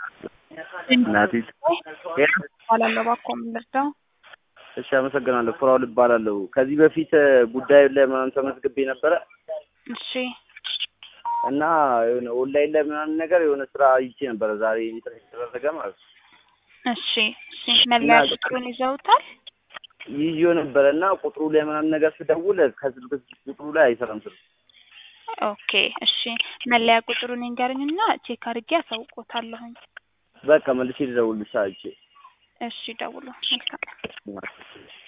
እናቴ እባላለሁ። እባክዎ ምን ልርዳው? እሺ አመሰግናለሁ። ፍራውል እባላለሁ። ከዚህ በፊት ጉዳዩ ላይ ምናምን ተመዝግቤ ነበረ እሺ እና የሆነ ኦንላይን ላይ ምናምን ነገር የሆነ ስራ ይቼ ነበረ ዛሬ ኢንተርኔት የተደረገ ማለት ነው። እሺ እሺ መለያ ቁጥሩን ይዘውታል? ይዤው ነበረ እና ቁጥሩ ላይ ምናምን ነገር ስደውል ከስልክ ቁጥሩ ላይ አይሰራም ስልክ። ኦኬ እሺ መለያ ቁጥሩን ይንገሩኝና ቼክ አድርጌ አሳውቆታለሁኝ። በቃ መልሼ ልደውልልሽ አይቼ እሺ ደውሉ። መልካም